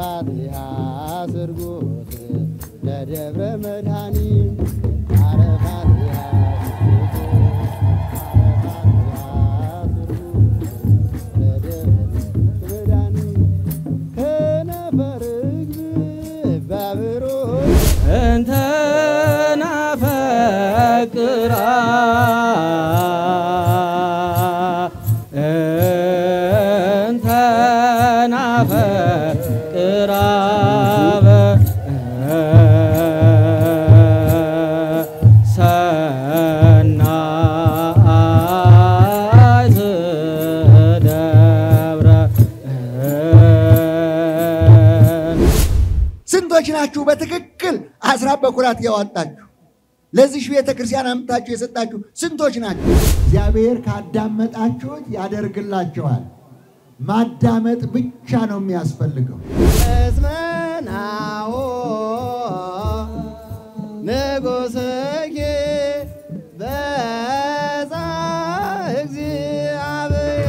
አረፋትያ ስርጉት ለደብረ መድኃኒት አረፋትያ እንተ ናፈቅራ እንተ ናፈቅራ ሰናይት ደብረ ስንቶች ናችሁ በትክክል አስራት በኩራት ያወጣችሁ ለዚህ ቤተ ክርስቲያን አምጥታችሁ የሰጣችሁ ስንቶች ናችሁ? እግዚአብሔር ካዳመጣችሁት ያደርግላችኋል። ማዳመጥ ብቻ ነው የሚያስፈልገው። እስመናዎ ንጉሥኪ በዛ እግዚአብሔር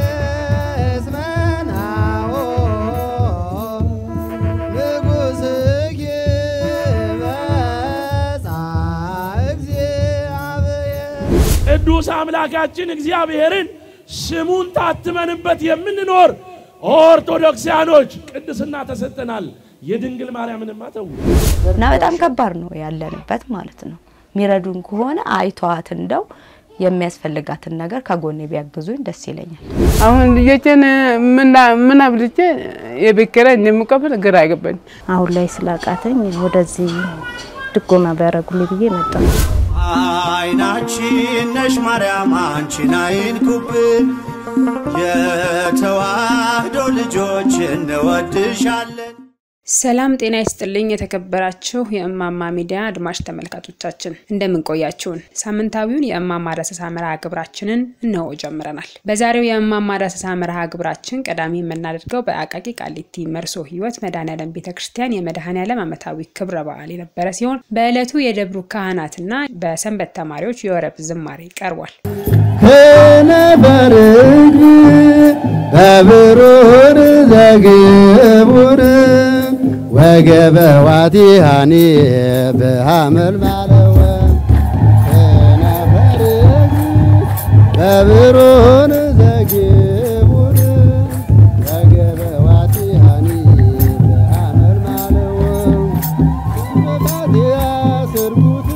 እስመናዎ ንጉሥኪ በዛ እግዚአብሔር ቅዱስ አምላካችን እግዚአብሔርን ስሙን ታትመንበት የምንኖር ኦርቶዶክሲያኖች ቅድስና ተሰጥተናል። የድንግል ማርያምንማ ተው። እና በጣም ከባድ ነው ያለንበት ማለት ነው። የሚረዱን ከሆነ አይተዋት እንደው የሚያስፈልጋትን ነገር ከጎኔ ቢያግዙኝ ደስ ይለኛል። አሁን ልጆችን ምን አብልቼ የቤት ኪራይ እንደምከፍል ግራ አይገባኝ። አሁን ላይ ስላቃተኝ ወደዚህ ድጎማ ቢያደርጉልኝ ብዬ መጣሁ። አይናችን ነሽ ማርያም አንቺን አይንኩብን፣ የተዋህዶ ልጆች እንወድሻለን። ሰላም ጤና ይስጥልኝ። የተከበራችሁ የእማማ ሚዲያ አድማጭ ተመልካቾቻችን እንደምን ቆያችሁን? ሳምንታዊውን የእማማ ዳሰሳ መርሃ ግብራችንን እነሆ ጀምረናል። በዛሬው የእማማ ዳሰሳ መርሃ ግብራችን ቀዳሚ የምናደርገው በአቃቂ ቃሊቲ መርሶ ሕይወት መድኃኔዓለም ቤተ ክርስቲያን የመድኃኔዓለም ዓመታዊ ክብረ በዓል የነበረ ሲሆን በዕለቱ የደብሩ ካህናትና በሰንበት ተማሪዎች የወረብ ዝማሬ ቀርቧል። ከነበር በብሩር ዘግቡር ወገበ ዋቲሃኒ በሐመል ማለወ ከነበር በብሩር ዘግቡር ወገበ ዋቲሃኒ በሐመል ማለወ አረፋትያ ስርጉት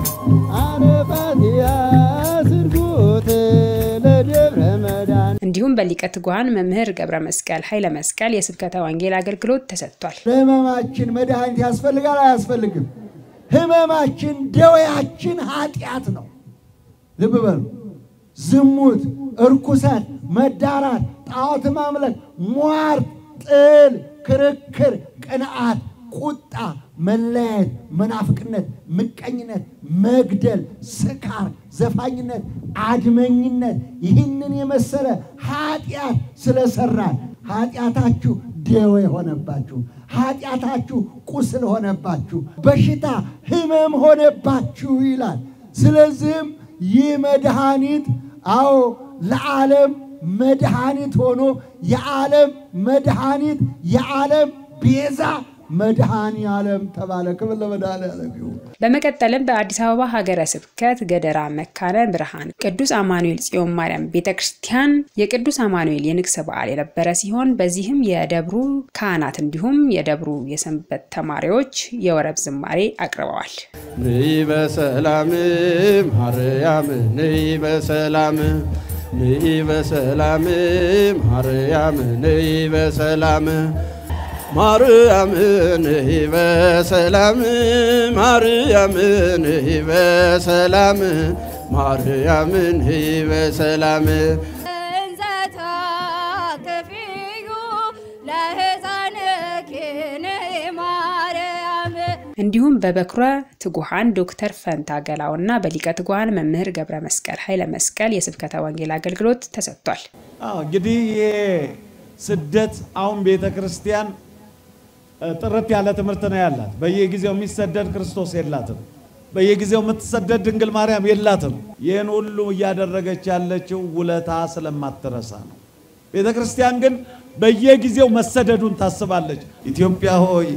አረፋትያ ስርጉት ለደብረ መዳን እንዲሁም በሊቀ ትጉሃን መምህር ገብረ መስቀል ኃይለ መስቀል የስብከተ ወንጌል አገልግሎት ተሰጥቷል። ለህመማችን መድኃኒት ያስፈልጋል አያስፈልግም? ህመማችን ደዌያችን ኃጢአት ነው። ልብ በሉ። ዝሙት፣ እርኩሰት፣ መዳራት፣ ጣዖት ማምለክ፣ ሟርት፣ ጥል፣ ክርክር፣ ቅንዓት፣ ቁጣ፣ መለያየት፣ መናፍቅነት፣ ምቀኝነት፣ መግደል፣ ስካር፣ ዘፋኝነት፣ አድመኝነት ይህንን የመሰለ ኃጢአት ስለሰራን ኃጢአታችሁ ደዌ ሆነባችሁ፣ ኃጢአታችሁ ቁስል ሆነባችሁ፣ በሽታ ህመም ሆነባችሁ ይላል። ስለዚህም ይህ መድኃኒት አዎ ለዓለም መድኃኒት ሆኖ የዓለም መድኃኒት የዓለም ቤዛ መድኃኔ ዓለም ተባለ። ክብር ለመድኃኔ ዓለም ይሁን። በመቀጠልም በአዲስ አበባ ሀገረ ስብከት ገደራ መካነ ብርሃን ቅዱስ አማኑኤል ጽዮን ማርያም ቤተ ክርስቲያን የቅዱስ አማኑኤል የንግስ በዓል የነበረ ሲሆን በዚህም የደብሩ ካህናት እንዲሁም የደብሩ የሰንበት ተማሪዎች የወረብ ዝማሬ አቅርበዋል። ነይ በሰላም ማርያም ነይ በሰላም ነይ በሰላም ማርያም ነይ በሰላም ማርያም ነይ በሰላም ማርያም ነይ በሰላም ማርያም ነይ በሰላም እንዘ ታቅፊዩ ለሕፃንኪ ማርያም እንዲሁም በበኩረ ትጉሃን ዶክተር ፈንታ ገላውና በሊቀ ትጉሃን መምህር ገብረ መስቀል ኃይለ መስቀል የስብከተ ወንጌል አገልግሎት ተሰጥቷል። አዎ እንግዲህ ይሄ ስደት አሁን ቤተ ክርስቲያን እ፣ ጥርት ያለ ትምህርት ነው ያላት። በየጊዜው የሚሰደድ ክርስቶስ የላትም። በየጊዜው የምትሰደድ ድንግል ማርያም የላትም። ይህን ሁሉ እያደረገች ያለችው ውለታ ስለማትረሳ ነው። ቤተ ክርስቲያን ግን በየጊዜው መሰደዱን ታስባለች። ኢትዮጵያ ሆይ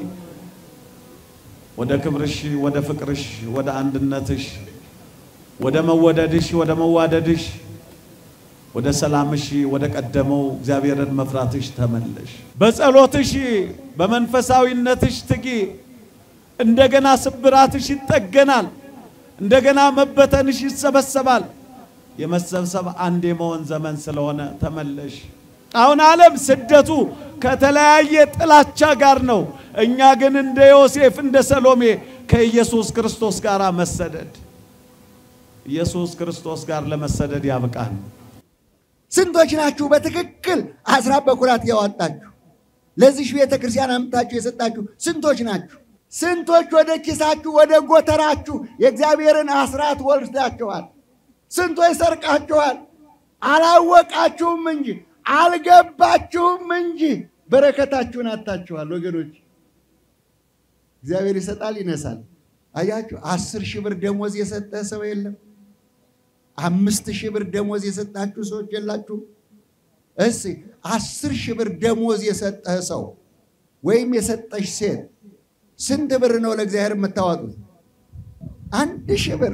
ወደ ክብርሽ፣ ወደ ፍቅርሽ፣ ወደ አንድነትሽ፣ ወደ መወደድሽ፣ ወደ መዋደድሽ፣ ወደ ሰላምሽ፣ ወደ ቀደመው እግዚአብሔርን መፍራትሽ ተመለሽ። በጸሎትሽ፣ በመንፈሳዊነትሽ ትጊ። እንደገና ስብራትሽ ይጠገናል። እንደገና መበተንሽ ይሰበሰባል። የመሰብሰብ አንድ የመሆን ዘመን ስለሆነ ተመለሽ። አሁን ዓለም ስደቱ ከተለያየ ጥላቻ ጋር ነው። እኛ ግን እንደ ዮሴፍ እንደ ሰሎሜ ከኢየሱስ ክርስቶስ ጋር መሰደድ ኢየሱስ ክርስቶስ ጋር ለመሰደድ ያብቃን። ስንቶች ናችሁ በትክክል አስራት በኩራት ያወጣችሁ? ለዚህ ቤተ ክርስቲያን አምጥታችሁ የሰጣችሁ ስንቶች ናችሁ? ስንቶች ወደ ኪሳችሁ ወደ ጎተራችሁ የእግዚአብሔርን አስራት ወልዳችኋል? ስንቶች ሰርቃችኋል? አላወቃችሁም እንጂ አልገባችሁም እንጂ በረከታችሁን አታችኋል። ወገኖች እግዚአብሔር ይሰጣል ይነሳል። አያችሁ፣ አስር ሺህ ብር ደሞዝ የሰጠ ሰው የለም። አምስት ሺህ ብር ደሞዝ የሰጣችሁ ሰዎች የላችሁም። እስ አስር ሺህ ብር ደሞዝ የሰጠህ ሰው ወይም የሰጠሽ ሴት ስንት ብር ነው ለእግዚአብሔር የምታዋጡት? አንድ ሺህ ብር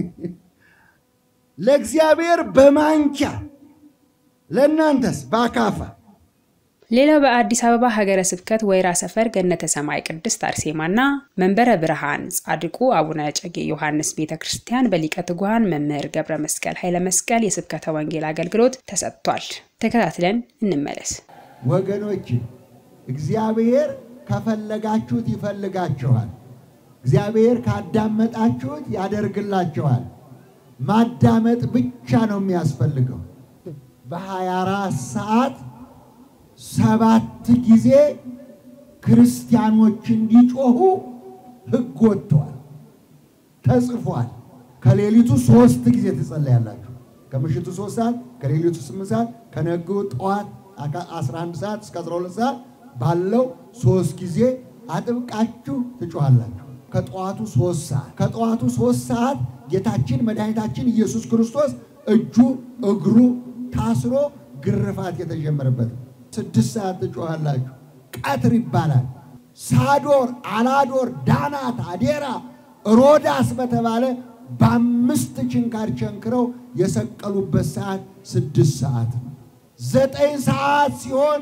ለእግዚአብሔር በማንኪያ ለእናንተስ በአካፋ። ሌላው በአዲስ አበባ ሀገረ ስብከት ወይራ ሰፈር ገነተ ሰማይ ቅድስት አርሴማና መንበረ ብርሃን ጻድቁ አቡነ እጨጌ ዮሐንስ ቤተ ክርስቲያን በሊቀ ትጉሃን መምህር ገብረ መስቀል ኃይለ መስቀል የስብከተ ወንጌል አገልግሎት ተሰጥቷል። ተከታትለን እንመለስ። ወገኖች እግዚአብሔር ከፈለጋችሁት ይፈልጋችኋል። እግዚአብሔር ካዳመጣችሁት ያደርግላችኋል። ማዳመጥ ብቻ ነው የሚያስፈልገው። በ24 ሰዓት ሰባት ጊዜ ክርስቲያኖች እንዲጮሁ ሕግ ወጥቷል፣ ተጽፏል። ከሌሊቱ ሶስት ጊዜ ትጸለያላችሁ። ከምሽቱ ሶስት ሰዓት፣ ከሌሊቱ ስምንት ሰዓት፣ ከነገ ጠዋት 11 ሰዓት እስከ 12 ሰዓት ባለው ሶስት ጊዜ አጥብቃችሁ ትጮሃላችሁ። ከጠዋቱ ሶስት ሰዓት ከጠዋቱ ሶስት ሰዓት ጌታችን መድኃኒታችን ኢየሱስ ክርስቶስ እጁ እግሩ ታስሮ ግርፋት የተጀመረበት ስድስት ሰዓት ትጮሃላችሁ። ቀትር ይባላል። ሳዶር፣ አላዶር፣ ዳናት፣ አዴራ፣ ሮዳስ በተባለ በአምስት ችንካር ቸንክረው የሰቀሉበት ሰዓት ስድስት ሰዓት ነው። ዘጠኝ ሰዓት ሲሆን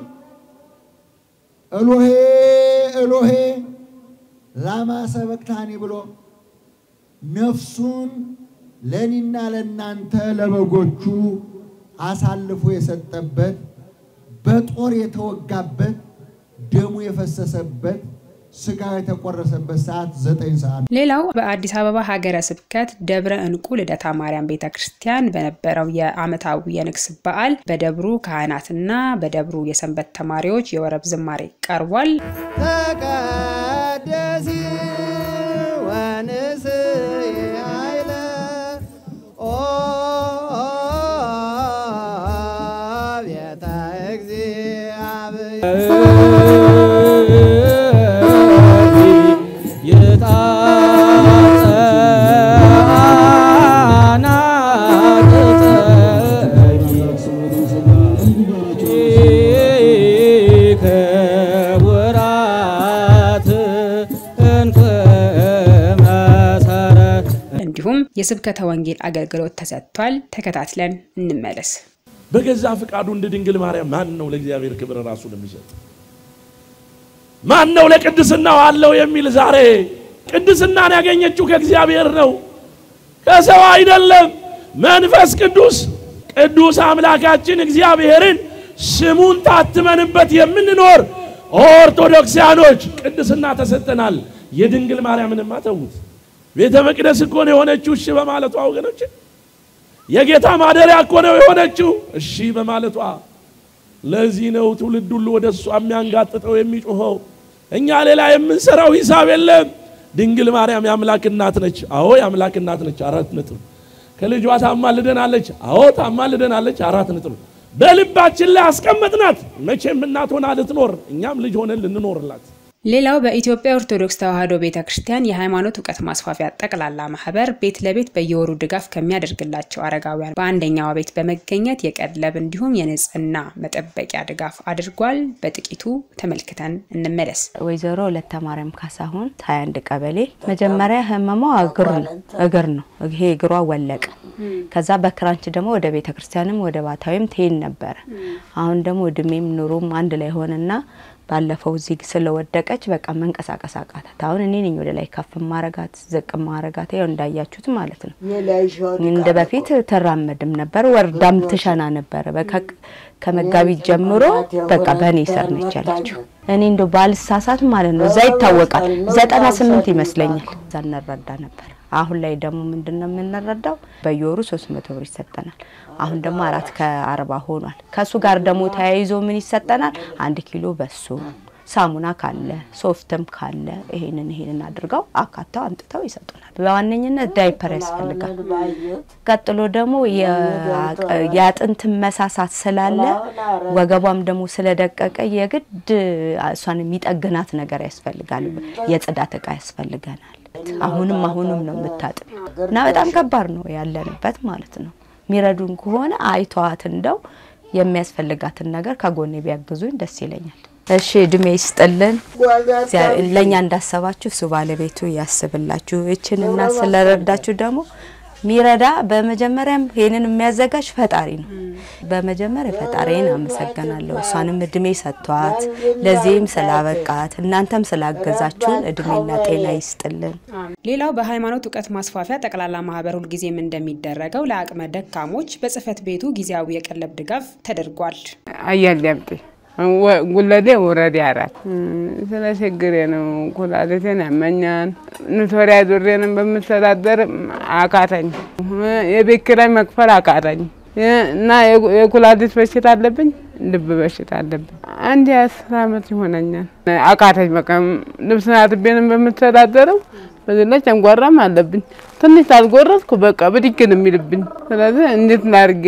ኤሎሄ ኤሎሄ ላማ ሰበቅታኒ ብሎ ነፍሱን ለእኔና ለእናንተ ለበጎቹ አሳልፎ የሰጠበት በጦር የተወጋበት ደሙ የፈሰሰበት ስጋው የተቆረሰበት ሰዓት ዘጠኝ ሰዓት። ሌላው በአዲስ አበባ ሀገረ ስብከት ደብረ እንቁ ልደታ ማርያም ቤተ ክርስቲያን በነበረው የዓመታዊ የንግስ በዓል በደብሩ ካህናትና በደብሩ የሰንበት ተማሪዎች የወረብ ዝማሬ ቀርቧል። ተቀደሲ ወንስይ ኃይለ ኦ ቤተ እንዲሁም የስብከተ ወንጌል አገልግሎት ተሰጥቷል። ተከታትለን እንመለስ። በገዛ ፍቃዱ እንደ ድንግል ማርያም ማን ነው ለእግዚአብሔር ክብር ራሱን የሚሰጥ? ማን ነው ለቅድስናው አለው የሚል? ዛሬ ቅድስናን ያገኘችው ከእግዚአብሔር ነው፣ ከሰው አይደለም። መንፈስ ቅዱስ ቅዱስ አምላካችን እግዚአብሔርን ስሙን ታትመንበት የምንኖር ኦርቶዶክሲያኖች ቅድስና ተሰጥተናል። የድንግል ማርያምንማ ተዉት። ቤተ መቅደስ እኮ ነው የሆነችው እሺ በማለቷ ወገኖች፣ የጌታ ማደሪያ እኮ ነው የሆነችው እሺ በማለቷ። ለዚህ ነው ትውልድ ሁሉ ወደ እሷ የሚያንጋጥጠው የሚጮኸው። እኛ ሌላ የምንሰራው ሂሳብ የለም። ድንግል ማርያም የአምላክ እናት ነች። አዎ የአምላክ እናት ነች። አራት ነጥብ። ከልጇ ታማልደናለች። አዎ ታማልደናለች። አራት ነጥብ። በልባችን ላይ አስቀመጥናት። መቼም እናት ሆና ልትኖር እኛም ልጅ ሆነን ልንኖርላት ሌላው በኢትዮጵያ ኦርቶዶክስ ተዋሕዶ ቤተ ክርስቲያን የሃይማኖት እውቀት ማስፋፊያ ጠቅላላ ማህበር ቤት ለቤት በየወሩ ድጋፍ ከሚያደርግላቸው አረጋውያን በአንደኛዋ ቤት በመገኘት የቀለብ እንዲሁም የንጽህና መጠበቂያ ድጋፍ አድርጓል። በጥቂቱ ተመልክተን እንመለስ። ወይዘሮ ሁለተ ማርያም ካሳሁን ሀያ አንድ ቀበሌ መጀመሪያ ህመሟ እግር ነው እግር ነው ይሄ እግሯ ወለቀ። ከዛ በክራንች ደግሞ ወደ ቤተ ክርስቲያንም ወደ ባታዊም ትሄድ ነበረ። አሁን ደግሞ እድሜም ኑሮም አንድ ላይ ሆነና ባለፈው እዚህ ስለወደቀች በቃ መንቀሳቀስ አቃታት። አሁን እኔ ነኝ ወደ ላይ ከፍ ማረጋት ዝቅ ማረጋት፣ ያው እንዳያችሁት ማለት ነው። እንደ በፊት ትራመድም ነበር፣ ወርዳም ትሸና ነበረ። በቃ ከመጋቢት ጀምሮ በቃ በእኔ ስር ነች ያለችው። እኔ እንደው ባልሳሳት ማለት ነው እዛ ይታወቃል፣ ዘጠና ስምንት ይመስለኛል እዛ እንረዳ ነበር። አሁን ላይ ደግሞ ምንድን ነው የምንረዳው? በየወሩ ሶስት መቶ ብር ይሰጠናል። አሁን ደግሞ አራት ከአርባ ሆኗል። ከእሱ ጋር ደግሞ ተያይዞ ምን ይሰጠናል? አንድ ኪሎ በሱ ሳሙና ካለ ሶፍትም ካለ ይሄንን ይሄንን አድርገው አካተው አምጥተው ይሰጡናል። በዋነኝነት ዳይፐር ያስፈልጋል። ቀጥሎ ደግሞ የአጥንት መሳሳት ስላለ ወገቧም ደግሞ ስለደቀቀ የግድ እሷን የሚጠግናት ነገር ያስፈልጋል። የጽዳት እቃ ያስፈልገናል። አሁንም አሁንም ነው የምታጥቢው እና በጣም ከባድ ነው ያለንበት ማለት ነው። የሚረዱን ከሆነ አይተዋት እንደው የሚያስፈልጋትን ነገር ከጎኔ ቢያግዙኝ ደስ ይለኛል። እሺ እድሜ ይስጥልን። ለእኛ እንዳሰባችሁ እሱ ባለቤቱ ያስብላችሁ። እችንና ስለረዳችሁ ደግሞ ሚረዳ በመጀመሪያም ይሄንን የሚያዘጋጅ ፈጣሪ ነው። በመጀመሪያ ፈጣሪን አመሰግናለሁ። እሷንም እድሜ ሰጥቷት ለዚህም ስላበቃት እናንተም ስላገዛችሁን እድሜና ጤና ይስጥልን። ሌላው በሃይማኖት እውቀት ማስፋፊያ ጠቅላላ ማህበር ሁልጊዜም እንደሚደረገው ለአቅመ ደካሞች በጽህፈት ቤቱ ጊዜያዊ የቀለብ ድጋፍ ተደርጓል። አያሌ አምጤ ጉለዴ ወረዴ አራት ስለ ችግሬ ነው። ኩላሊቴን ያመኛል። ኖቶሪያ ዙሬንም በምተዳደር አቃተኝ። የቤት ኪራይ መክፈል አቃተኝ እና የኩላሊት በሽታ አለብኝ፣ ልብ በሽታ አለብኝ። አንድ የአስር አመት ይሆነኛል። አቃተኝ። በቃ ልብስ አጥቤንም በምተዳደረው በዚህ ላይ ጨንጓራም አለብኝ። ትንሽ ታልጎረስኩ በቃ ብድግ ነው የሚልብኝ። ስለዚህ እንዴት ላድርግ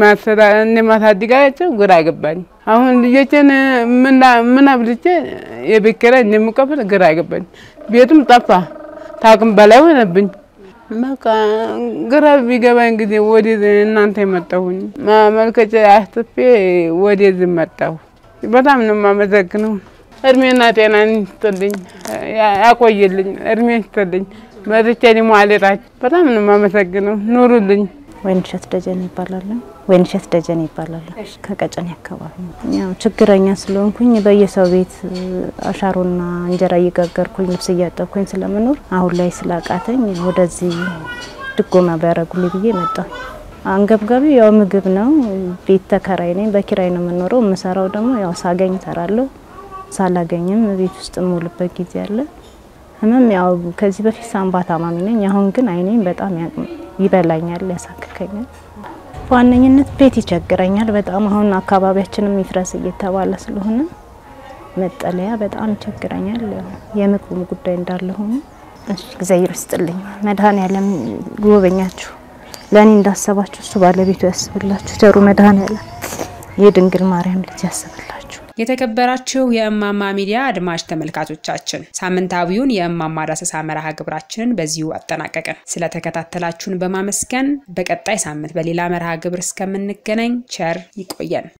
እንደማሳድጋቸው ግራ ገባኝ። አሁን ልጆችን ምን አብልቼ የቤት ኪራይ እንደምከፍል ግራ ገባኝ። ቤቱም ጠፋ፣ ታቅም በላይ ሆነብኝ። በቃ ግራ ቢገባኝ ጊዜ ወደዚህ እናንተ የመጣሁኝ ማመልከቻ አስጥፌ ወደዚህ መጣሁ። በጣም ነው የማመሰግነው። እድሜና ጤና ይስጥልኝ፣ ያቆይልኝ፣ እድሜ ይስጥልኝ። መጥቼ ደግሞ አልሄዳችሁ። በጣም ነው የማመሰግነው። ኑሩልኝ። ወይንሸት ደጀን ይባላል። ወይንሸት ደጀን ይባላል። ከቀጨኔ አካባቢ ነው። ያው ችግረኛ ስለሆንኩኝ በየሰው ቤት አሻሮና እንጀራ እየጋገርኩኝ ልብስ እያጠብኩኝ ስለምኖር አሁን ላይ ስላቃተኝ ወደዚህ ድጎማ ቢያደርጉልኝ ብዬ መጣሁ። አንገብጋቢ ያው ምግብ ነው። ቤት ተከራይ ነኝ። በኪራይ ነው የምኖረው። የምሰራው ደግሞ ያው ሳገኝ እሰራለሁ፣ ሳላገኝም ቤት ውስጥ የምውልበት ጊዜ አለ። ህመም ያው ከዚህ በፊት ሳምባ ታማሚ ነኝ። አሁን ግን አይኔም በጣም ይበላኛል፣ ያሳክከኛል። በዋነኝነት ቤት ይቸግረኛል በጣም አሁን አካባቢያችንም ይፍረስ እየተባለ ስለሆነ መጠለያ በጣም ይቸግረኛል። የምግቡም ጉዳይ እንዳለ ሆኖ እሺ፣ እግዚአብሔር ይስጥልኝ። መድኃኔዓለም ጎበኛችሁ፣ ለእኔ እንዳሰባችሁ እሱ ባለቤቱ ያስብላችሁ። ቸሩ መድኃኔዓለም የድንግል ማርያም ልጅ ያስብላችሁ። የተከበራችሁ የእማማ ሚዲያ አድማጭ ተመልካቾቻችን ሳምንታዊውን የእማማ ዳሰሳ መርሃ ግብራችንን በዚሁ አጠናቀቅን። ስለተከታተላችሁን በማመስገን በቀጣይ ሳምንት በሌላ መርሃ ግብር እስከምንገናኝ ቸር ይቆየን።